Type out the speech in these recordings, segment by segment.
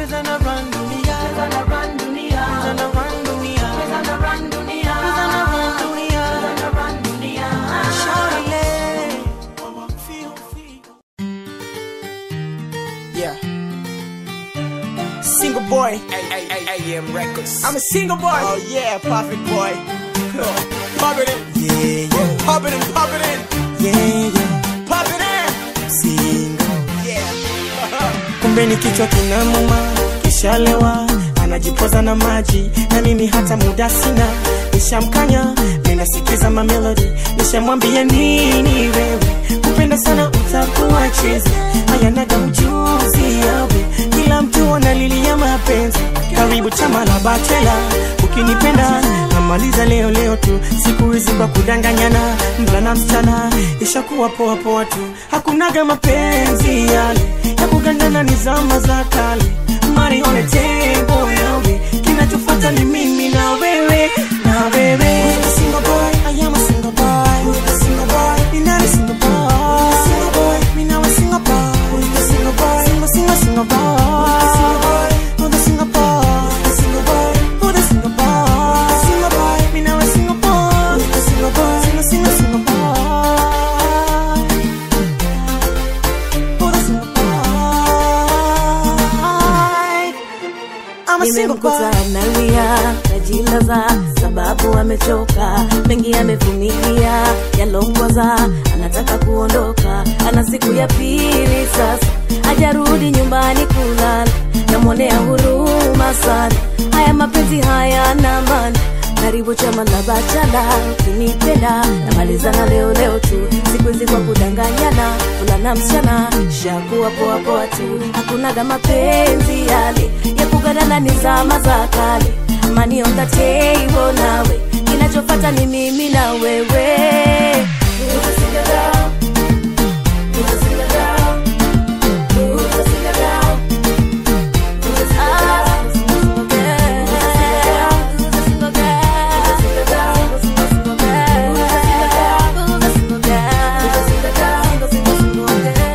pesa na run dunia, pesa na run dunia, pesa na run dunia, pesa na run dunia, pesa na run dunia, pesa na run dunia. Shawty, feel, feel. Yeah. Single boy. AM Records. I'm a single boy. Oh yeah, perfect boy. pop it in. Yeah, yeah. Pop it in, pop it in. Yeah, yeah. Pop it in. Single. Yeah. kumbe ni kichwa kinamuma kishalewa anajipoza na maji na mimi hata muda sina nishamkanya ninasikiza mamelodi nishamwambia nini wewe kupenda sana utakuwa chezi hayanaga ujuzi yawe kila mtu analilia mapenzi karibu chama la bachela ukinipenda namaliza leo leo tu siku hizi kwa kudanganyana mvulana msichana ishakuwa poa poa tu hakunaga mapenzi yale ya kugandana ni zama za kale mari on the table yawe kinachofuata ni mimi na wewe na wewe Who's the single boy? I am a single boy. Who's the single boy? Me not a single boy. Who's the single boy? Me now a single boy. Who's the single boy? Single, single, single boy. Who's the single boy? Who's the single boy? Who's the single boy? Who's the single boy? Me now a single boy. Who's the single boy? Single, single, single boy. Who's the single boy? I'm a single boy. nimemkuta analia najilaza sababu amechoka mengi amevumilia yalongoza anataka kuondoka ana siku ya pili sasa hajarudi nyumbani kulala namwonea huruma sana haya mapenzi haya na maana karibu chama la bachala ukinipenda namalizana leo leo tu siku hizi kwa kudanganyana fulana msichana shakuwa poa poa tu hakunaga mapenzi yale ya kugadana ni zama za kale mani on the table nawe kinachofata ni mimi na wewe Who's a single girl? Who's a single girl? Who's a single girl? Who's a single girl? Who's a single girl? Who's a single girl? Who's a single girl? Who's a single girl? Who's a single girl? Who's a single girl? Single, single, single girl.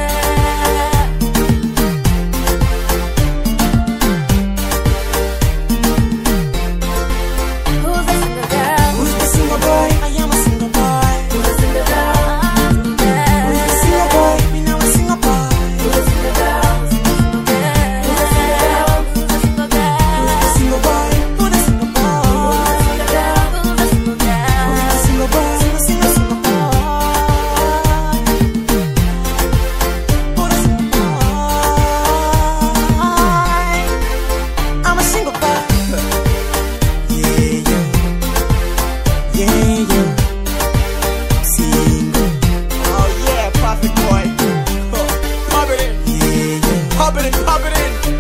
Who's a single girl? Who's the single boy? I am a single boy. Who's a single girl? Who's the single boy? Me now a single boy. Who's a single girl? Single girl. Who's a single girl? Who's a single girl? Single boy. Who's the single boy? Single girl. Who's a single girl? Single boy. Single, single, single boy. Who's the single boy? I'm a single boy. Yeah, yeah. Yeah, yeah. Single. Oh yeah, perfect boy. Pop it in. Yeah, yeah. Pop it in, pop it in.